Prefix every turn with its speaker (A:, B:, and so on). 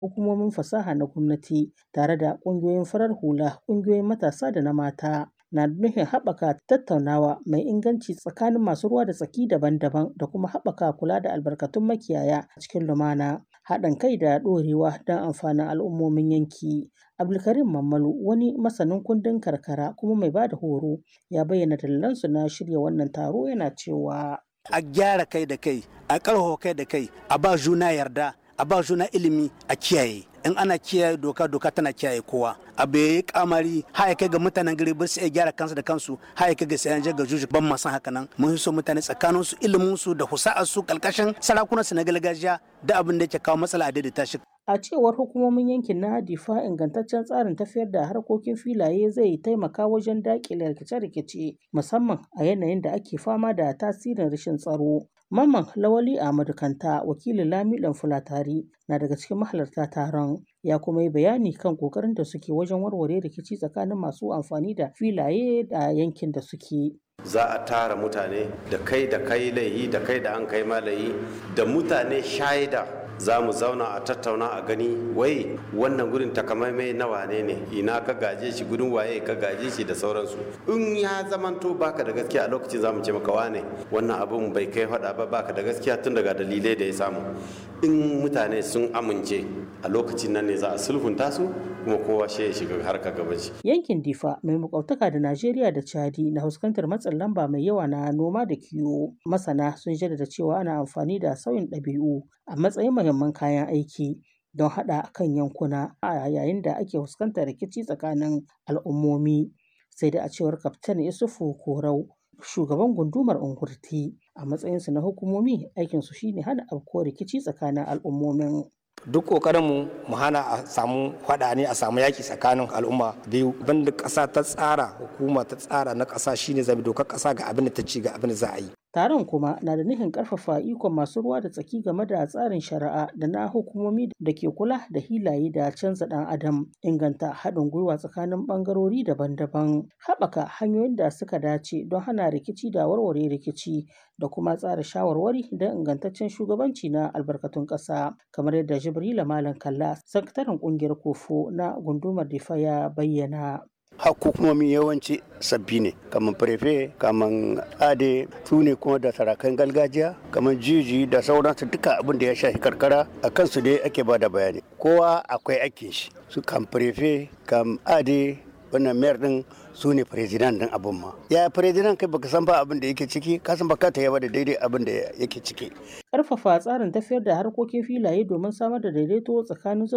A: hukumomin fasaha na gwamnati tare da ƙungiyoyin farar hula, ƙungiyoyin matasa da na mata. na nufin haɓaka tattaunawa mai inganci tsakanin masu ruwa da tsaki daban-daban da kuma haɓaka kula da albarkatun makiyaya cikin lumana haɗin kai da ɗorewa don amfanin al'ummomin yanki. Abdulkarim Mammalu wani masanin kundin karkara kuma mai ba da horo ya bayyana dalilansu na shirya wannan taro yana cewa.
B: A gyara kai da kai, a ƙarfafa kai da kai, a ba juna yarda, a ba juna ilimi a kiyaye. in ana kiyaye doka doka tana kiyaye kowa abu ya yi kamari haya kai ga mutanen gari ba su iya gyara kansu da kansu haya kai ga sayan ga juju ban ma san haka nan mun so mutane tsakanin su ilimin su da husa'ar su kalkashin sarakunan su na gargajiya da abin da yake kawo matsala a daidaita shi
A: A cewar hukumomin yankin na Difa ingantaccen tsarin tafiyar da harkokin filaye zai taimaka wajen daƙile rikice-rikice musamman a yanayin da ake fama da tasirin rashin tsaro. Mamman Lawali Ahmadu Kanta wakilin Lamiɗan Fulatari na daga cikin mahalarta taron ya kuma yi bayani kan ƙoƙarin da suke wajen warware rikici tsakanin masu amfani da filaye da yankin da suke.
C: za a tara mutane da kai da kai laihi da kai da an kai malayi da mutane shaida za mu zauna a tattauna a gani wai wannan gurin takamaimai na wane ne ina ka gaje shi gudun waye ka gaje shi da sauransu in ya zamanto baka da gaskiya a lokacin za mu ce maka wane wannan abun bai kai faɗa ba baka da gaskiya tun daga dalilai da ya samu in mutane sun amince a lokacin nan ne za a sulhunta su kuma kowa shi ya shiga harka gabanci.
A: Yankin Difa mai makwabtaka da Najeriya da Chadi na fuskantar matsin lamba mai yawa na noma da kiwo. Masana sun jaddada cewa ana amfani da sauyin ɗabi'u a matsayin muhimman kayan aiki don haɗa kan yankuna a yayin da ake fuskantar rikici tsakanin al'ummomi. Sai da a cewar Kaftan Isufu Korau shugaban gundumar Ungurti a matsayinsu na hukumomi aikinsu shine hana afkuwar rikici tsakanin al'ummomin.
D: duk kokarinmu mu hana a samu faɗa ne a samu yaki tsakanin al'umma biyu banda ƙasa ta tsara hukuma ta tsara na ƙasa shine zabi dokar ƙasa ga abin da ta ci ga abin da za a yi
A: Taron kuma na da nufin ƙarfafa ikon masu ruwa da tsaki game da tsarin shari'a da na hukumomi da ke kula da hilaye da canza ɗan adam, inganta haɗin gwiwa tsakanin ɓangarori daban-daban, haɓaka hanyoyin da suka dace don hana rikici da warware rikici da kuma tsara shawarwari don ingantaccen shugabanci na albarkatun ƙasa, kamar yadda Jibrila Malam Kalla, sakataren ƙungiyar Kofo na gundumar Difa ya bayyana.
E: hukumomi yawanci sabbi ne kamar prefe kamar ade su ne kuma da sarakan gargajiya kamar jiji da sauransu duka abin da ya shafi karkara a kansu dai ake ba da bayani kowa akwai aikin shi su kam prefe kam ade wannan mayar din su ne firizinan din abin ma ya firizinan kai baka san ba abin da yake ciki ka san baka ta yaba da daidai abin da yake ciki
A: Ƙarfafa tsarin tafiyar da harkokin filaye domin samar da daidaito tsakanin